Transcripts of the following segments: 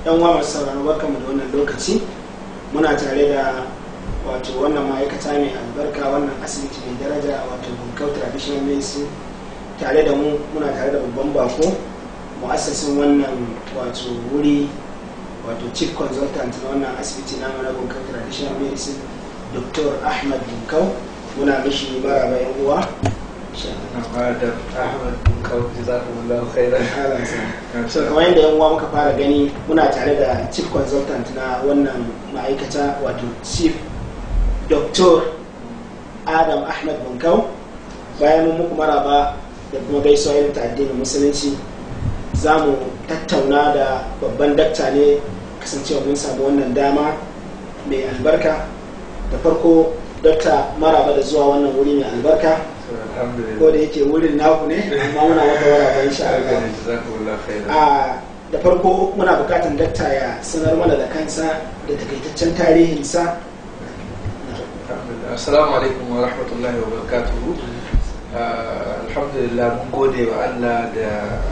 yan uwa masu sauraro barkanmu da wannan lokaci muna tare da wato wannan ma'aikata mai albarka wannan asibiti mai daraja wato bunkau traditional medicine tare da mu muna tare da babban bako mu'assasin wannan wato wuri wato chief consultant na wannan asibiti na na bunkau traditional medicine dr ahmad bunkau muna mishi maraba yan uwa da Ahmad Bunkau jazakumullahu khairan. so kamar yadda yan uwa muka fara gani muna tare da chief consultant na wannan ma'aikata wato chief dr adam ahmed bunkau bayan mun muku maraba da kuma gaisuwa irin ta addinin musulunci za mu tattauna da babban dakta ne kasancewa mun samu wannan dama mai albarka da farko dakta maraba da zuwa wannan wuri mai albarka ko da yake wurin naku ne amma muna maka maraba insha Allah a da farko muna bukatan dakta ya sanar mana da kansa da takaitaccen tarihinsa Assalamu alaikum wa rahmatullahi wa barakatuhu. Alhamdulillah mun gode wa Allah da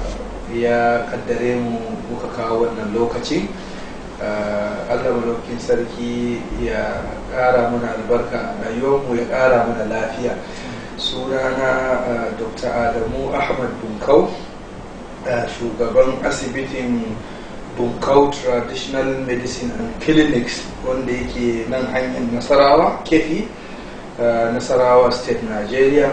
ya kaddare mu muka kawo wannan lokaci. Allah malaukin sarki ya ƙara mana albarka a rayuwarmu ya ƙara mana lafiya. Sunana Dr. Adamu Ahmad Bunkau, shugaban asibitin bunkau traditional medicine and clinics wanda yake nan hanyar nasarawa kefi uh, nasarawa state nigeria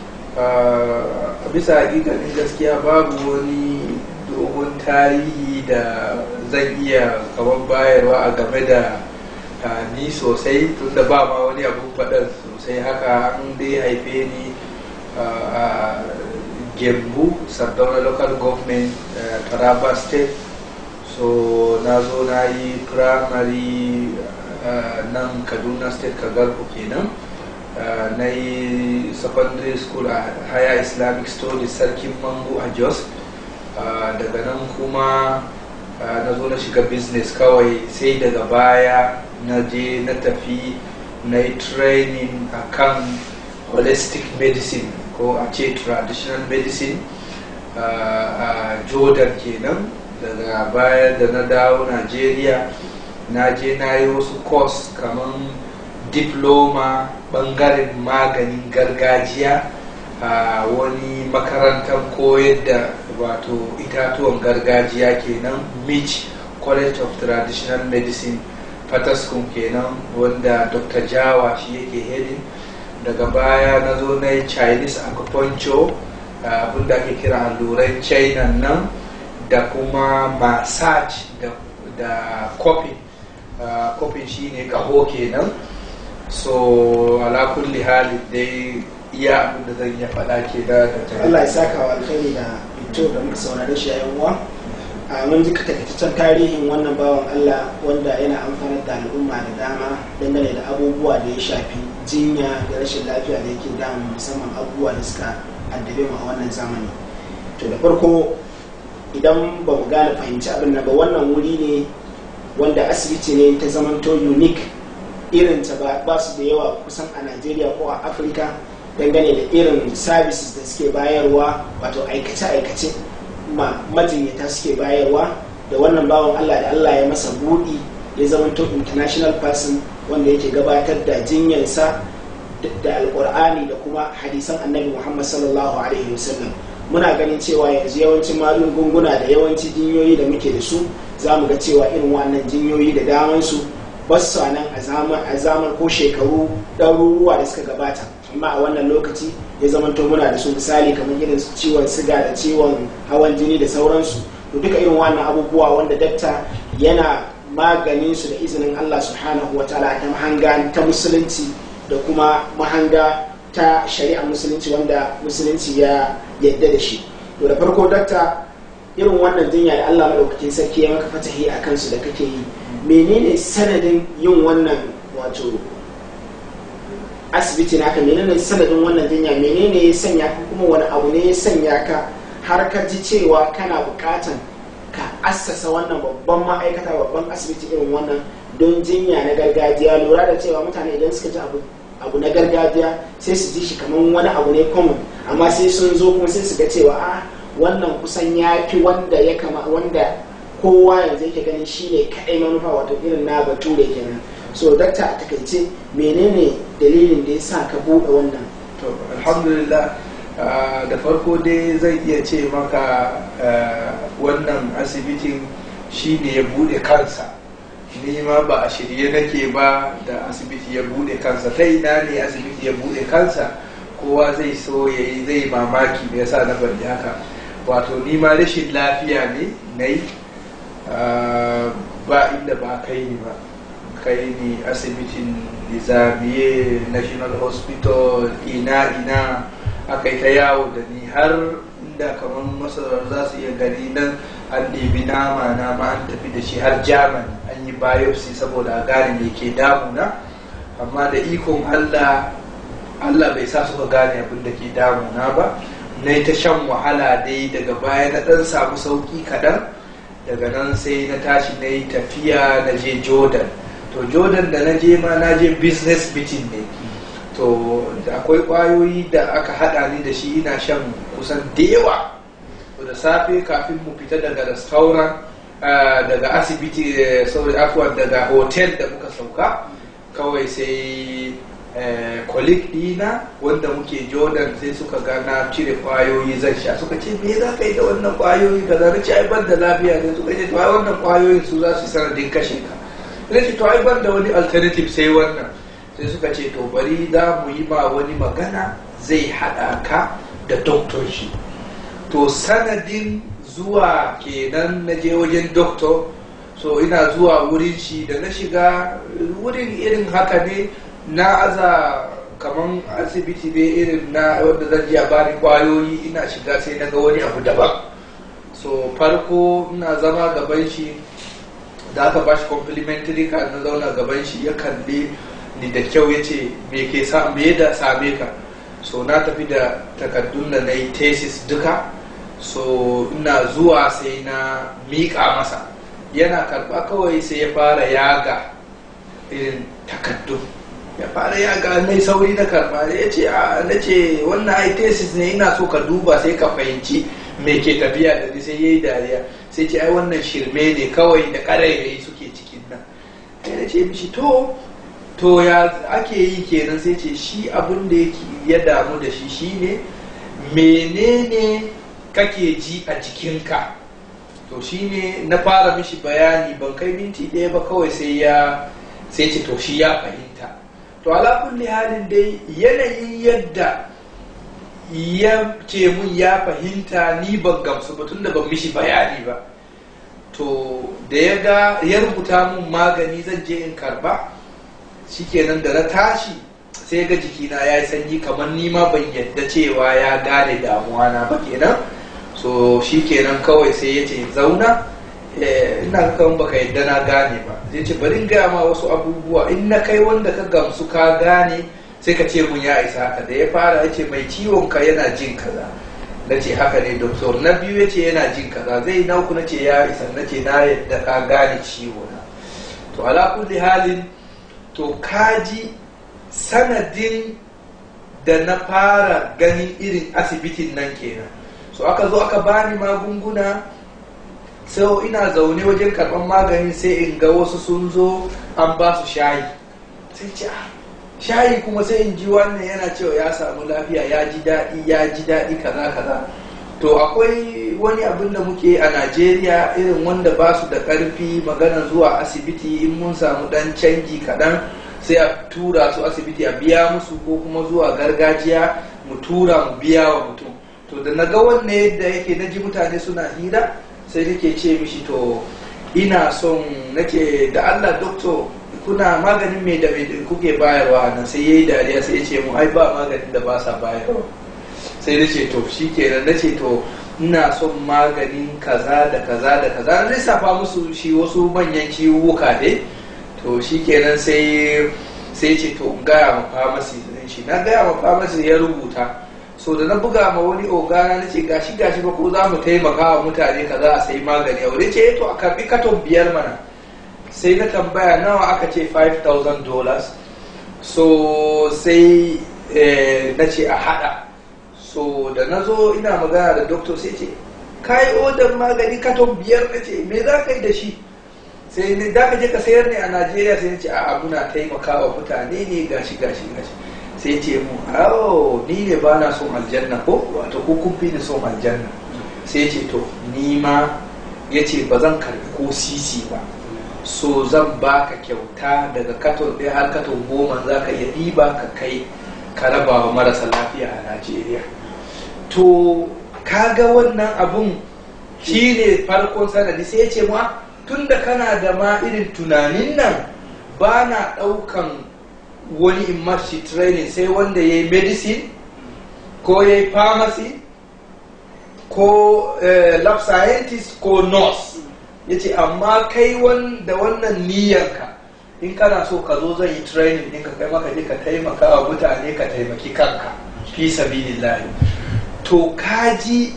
a bisa hakikanin gaskiya babu wani dogon tarihi da zan iya kaman bayarwa a game da uh, ni sosai tunda ba ma wani abun faɗar sosai haka an dai haife ni uh, a gembu sardauna local government taraba state so na zo na yi primary uh, nan kaduna state kagarku kenan uh, na yi secondary school a higher islamic studies sarkin mangu a jos uh, daga nan kuma na zo na shiga business kawai sai daga baya na je na tafi na yi training a kan holistic medicine ko a ce traditional medicine a jordan kenan daga baya da na dawo najeriya na je na yi wasu course kamar diploma bangaren maganin gargajiya a wani makarantar koyar da wato itatuwan gargajiya kenan mich college of traditional medicine fataskum kenan wanda dr jawa shi yake hedin daga baya na zo na yi chinese acupuncture abinda ake kira alluran china nan da kuma massage da, da coping uh, coping shine kaho kenan so ala kulli hali dai iya abin da zan iya faɗa ke da Allah ya saka wa alkhairi da fito da muka saurare shi yayin uwa a mun ji takaitaccen tarihin wannan bawan Allah wanda yana amfanar da al'umma da dama dangane da abubuwa da ya shafi jinya da rashin lafiya da yake damu musamman abubuwa da suka addabe mu a wannan zamani to da farko idan ba mu gane fahimci abin nan ba wannan wuri ne wanda asibiti ne ta zamanto unique irin ta ba su da yawa kusan a najeriya ko a afirka dangane da irin services da suke bayarwa wato aikace-aikace ma majinyata suke bayarwa da wannan bawan allah da allah ya masa buɗi ya zamanto international person wanda yake gabatar da jinyarsa da alkur'ani da kuma hadisan annabi muhammad sallallahu alaihi wasallam muna ganin cewa yanzu yawancin magunguna da yawanci jinyoyi da muke da su za mu ga cewa irin wannan jinyoyi da damansu ba su nan a zaman ko shekaru ɗaruruwa da suka gabata amma a wannan lokaci ya zamanto muna da su misali kamar irin ciwon siga da ciwon hawan jini da sauransu to duka irin wannan abubuwa wanda dakta yana maganin su da izinin Allah subhanahu wa ta'ala ta mahanga ta musulunci da kuma mahanga ta shari'ar musulunci wanda musulunci ya yadda da shi to da farko dakta irin wannan jinya da Allah madaukakin sarki ya maka fatahi a kansu da kake yi menene sanadin yin wannan wato asibiti naka menene sanadin wannan jinya menene ya sanya ka kuma wani abu ne ya sanya ka har ka ji cewa kana bukatan ka assasa wannan babban ma'aikata babban asibiti irin wannan don jinya na gargajiya lura da cewa mutane idan suka ji abu abu na gargajiya sai su ji shi kamar wani abu ne common amma sai sun zo kuma sai su ga cewa a wannan kusan ya fi wanda ya kama wanda kowa yanzu yake ganin shi ne kaɗai manufa wato irin na bature kenan so dakta a takaice menene dalilin da ya sa ka buɗe wannan to alhamdulillah ah, da farko dai zai iya ce maka ah, wannan asibitin shi ne ya bude kansa ni ma ba a shirye nake ba da asibiti ya bude kansa ta ina ne asibiti ya bude kansa kowa zai so ya yi zai mamaki me yasa na bari haka wato ni ma rashin lafiya ne na yi ah, ba inda ba kai ni ba kai ni asibitin nizamiye national hospital ina ina aka yi ta yawo da ni har inda kamar masarar za su iya gani nan an ɗebi nama na ma an tafi da shi har german an yi biopsy saboda a gane me ke damuna amma da ikon allah allah bai sa suka gane abin da ke damuna ba na yi ta shan wahala dai daga baya na ɗan samu sauƙi kaɗan daga nan sai na tashi na yi tafiya na je jordan to jordan da na je ma na je business meeting ne to da akwai kwayoyi da aka hada ni da shi ina shan kusan da yawa to da safe kafin mu fita daga restaurant ah, daga asibiti eh, sorry afwan daga hotel da muka sauka kawai sai eh, colleague dina wanda muke jordan sai suka ga na cire kwayoyi zan sha suka ce me za ka yi da wannan kwayoyi kaza na ce ai ban da lafiya ne suka ce to ai wannan kwayoyin su za su yi sanadin kashe ka na ce to ai ban da wani alternative sai wannan sai suka ce to bari za mu yi ma wani magana zai haɗa ka da doktor shi to sanadin zuwa kenan na je wajen doktor so ina zuwa wurin shi da na shiga wurin irin haka ne na aza kaman asibiti ne irin na wanda zan je a bani kwayoyi ina shiga sai na ga wani abu daban so farko ina zama gaban shi da aka bashi complimentary card na zauna gaban shi ya kalli ni da kyau ya ce me ke sa me da same ka so na tafi da takaddun da na yi thesis duka so ina zuwa sai na miƙa masa yana karɓa kawai sai ya fara yaga irin takaddun ya fara yaga na sauri na karɓa ya ce a na ce wannan ai thesis ne ina so ka duba sai ka fahimci me ke tafiya da ni sai ya yi dariya sai ce ai wannan shirme ne kawai da ƙarairayi suke cikin nan sai na ce mishi to to ya ake yi kenan sai ce shi abin da ya damu da shi shine menene kake ji a jikinka to shine na fara mishi bayani ban kai minti ɗaya ba kawai sai ya sai ce to shi ya fahimta to ala kulli halin dai yanayin yadda ya ce mun ya fahimta ni ban gamsu ba tunda ban mishi bayani ba to da ya ga ya rubuta mun magani zan je in karba shikenan da na tashi sai ga jikina ya yi sanyi kamar nima ban yadda cewa ya gane damuwa na ba kenan so shikenan kawai sai ya ce zauna ina kan baka yadda na gane ba zai ce bari in gaya ma wasu abubuwa in na kai wanda ka gamsu ka gane sai ka ce mun ya isa haka da ya fara ya ce mai ciwon ka yana jin kaza na ce haka ne doktor na biyu ya ce yana jin kaza zai na uku na ce ya isa na ce na yadda ka gane ciwo na to ala kulli halin to kaji sanadin da na fara ganin irin asibitin nan kenan so aka zo aka bani magunguna sai ina zaune wajen karɓar magani sai in ga wasu sun zo an ba su shayi sai ce shayi kuma sai in ji wannan yana cewa ya samu lafiya ya ji daɗi ya ji daɗi kaza kaza to akwai wani abin da muke a najeriya irin wanda ba su da ƙarfi magana zuwa asibiti in mun samu ɗan canji kaɗan sai a tura su asibiti a biya musu ko kuma zuwa gargajiya mu tura mu biya wa mutum to da na ga wanne yadda yake na ji mutane suna hira sai nake ce mishi to ina son nake da allah doktor kuna maganin mai da mai kuke bayarwa nan sai yayi dariya sai ya ce mu ai ba maganin da ba sa bayarwa sai na ce to shi kenan na ce to ina son maganin kaza da kaza da kaza na lissafa musu shi wasu manyan ciwuka ne to shi kenan sai sai ce to gaya ma famasi shi na gaya ma famasi ya rubuta so da na buga ma wani ogana na ce gashi gashi ba ko za mu taimaka wa mutane kaza a sai magani a wurin ce to a karbi katon biyar mana sai na tambaya nawa aka ce 5000 dollars so sai na ce a hada so da na zo ina magana da doctor sai ce ka yi odar magani katon biyar na ce me za ka yi da shi sai ne za ka je ka sayar ne a najeriya sai ce a muna taimaka wa mutane ne gashi gashi gashi sai ce mu awo ni ne ba na son aljanna ko wato ko kun fi ni son aljanna sai ce to ni ma ya ce ba zan karbi ko sisi ba so zan baka kyauta daga katon ɗaya har katon goma za ka iya ɗiba ka kai ka raba wa marasa lafiya a najeriya to kaga wannan abun shi ne farkon sanadi sai ya ce ma tun da kana da ma irin tunanin nan ba na ɗaukan wani immersi training sai wanda ya yi medicine ko ya yi pharmacy ko uh, lab scientist ko nurse ya ce amma kai da wannan niyyarka in kana so ka zo zan yi training ɗin ka kai maka je ka taimaka wa mutane ka taimaki kanka fi sabilillahi to kaji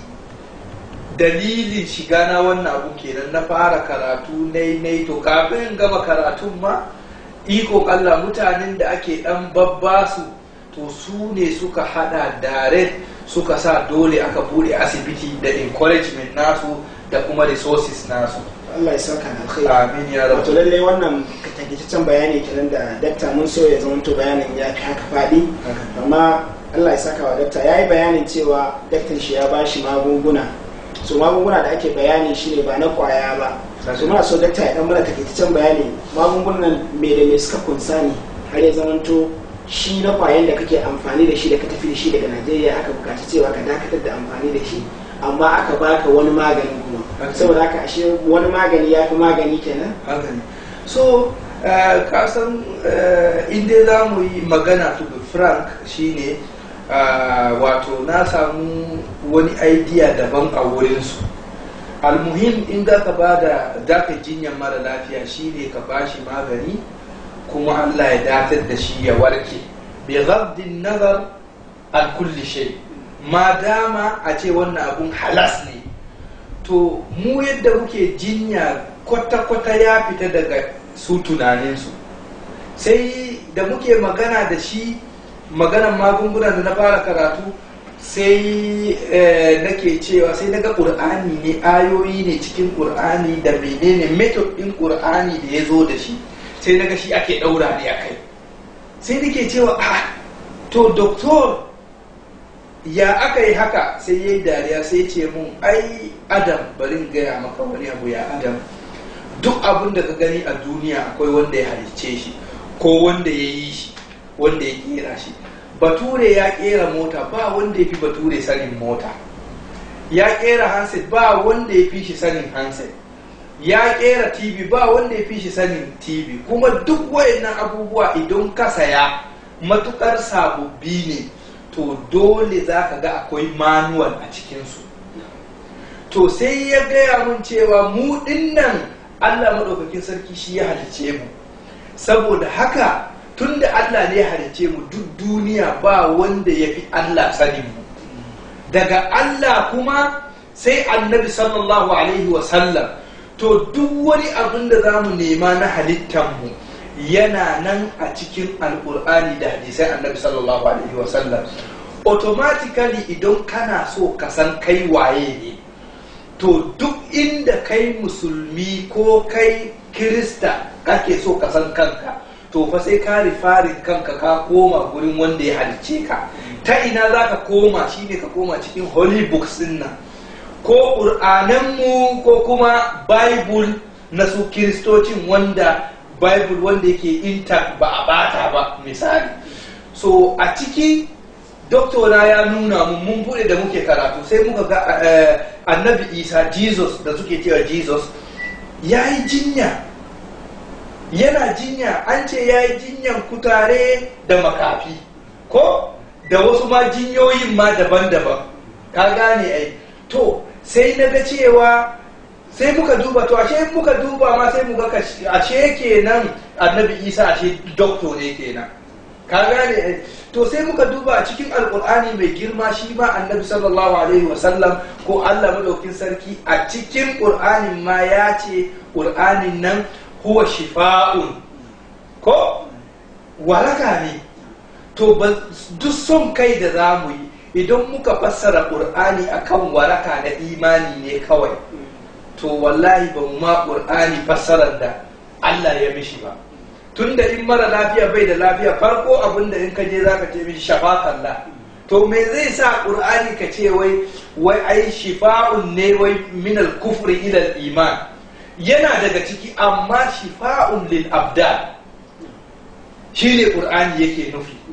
dalilin shiga na wannan abu kenan na fara karatu nai nai to kafin gama karatun ma ikon Allah mutanen da ake dan babbasu to su ne suka hada direct suka sa dole aka bude asibiti da encouragement nasu da kuma resources nasu Allah ya saka na alkhairi amin ya wato rabu lallai wannan takaitaccen bayani kenan da dakta mun so ya zama to bayanin ya fi haka faɗi amma Allah ya saka wa dakta ya yi bayanin cewa daktan shi ya ba shi magunguna so magunguna da ake bayani shi ne ba na kwaya ba so muna so dakta ya dan mana takaitaccen bayani magungunan me da me suka kunsa ne har ya zama to shi na kwayan da kake amfani da shi da ka tafi da shi daga Najeriya aka bukaci cewa ka dakatar da amfani da shi amma aka baka wani magani kuma Okay. saboda haka ashe wani magani ya fi magani kenan haka ne so uh, kasan uh, inda za mu yi magana to be frank shine uh, wato na samu wani idea daban a wurinsu almuhim in za ka ba da daka jinyar mara lafiya shine ka ba shi magani kuma allah ya datar da shi ya warke bi ghaddin nazar an kulli shay ma dama a ce wannan abun halas ne to mu yadda muke jinya kwata-kwata ya fita daga su tunaninsu sai da muke magana da shi maganan magunguna da na fara karatu sai eh, nake cewa sai daga ƙur'ani ne ayoyi ne cikin ƙur'ani da menene method ɗin ƙur'ani da ya zo da shi sai naga shi ake ɗaura ne a kai sai nake cewa a to doktor ya aka yi haka sai ya yi dariya sai ce mun ai adam bari in gaya maka wani abu ya adam duk abin da ka gani a duniya akwai wanda ya halicce shi ko wanda ya yi shi wanda ya kera shi bature ya kera mota ba wanda ya fi bature sanin mota ya kera handset ba wanda ya fi shi sanin handset ya kera tv ba wanda ya fi shi sanin tv kuma duk wayannan abubuwa idan ka saya matukar sababbi ne to dole za ka ga akwai manual a cikinsu to sai ya gaya mun cewa mu dinnan allah maɗaukakin sarki shi ya halice mu saboda haka tunda allah ne ya halice mu duk duniya ba wanda ya fi allah sanin mu daga allah kuma sai annabi sallallahu alaihi wasallam to duk wani abin da za mu nema na halittanmu yana nan a cikin alkur'ani da hadisai annabi sallallahu alaihi wasallam automatically idan kana so ka san kai waye ne to duk inda kai musulmi ko kai kirista kake so ka san kanka to fa sai ka rifarin kanka ka koma gurin wanda ya halicce ka ta ina za ka koma shine ka koma cikin holy books din nan ko ƙur'ananmu ko kuma bible na su kiristocin wanda bible wanda yake intact ba a bata ba misali so a ciki doktora ya nuna mu mun bude da muke karatu sai muka ga eh, annabi isa jesus da suke cewa jesus ya yi jinya yana jinya an ce ya yi jinyan kutare da makafi ko da wasu ma jinyoyin ma daban-daban ka gane ai to sai na ga cewa sai muka duba to ashe muka duba ma sai muka ga ashe kenan annabi isa ashe doktor ne kenan ka gane ai to sai muka duba a cikin alkur'ani mai girma shi ma annabi sallallahu alaihi wasallam ko allah madaukin sarki a cikin qur'anin ma ya ce qur'anin nan huwa shifa'un ko waraka ne to ba duk son kai da za mu yi idan muka fassara qur'ani akan waraka da imani ne kawai to wallahi ba mu ma qur'ani fassarar da Allah ya mishi ba tunda in mara lafiya bai da lafiya farko abinda in ka je zaka ce mishi shafakallah to me zai sa qur'ani ka ce wai wai ai shifa'un ne wai min al-kufri ila al-iman yana daga ciki amma shifa'un lil abdan shine qur'ani yake nufi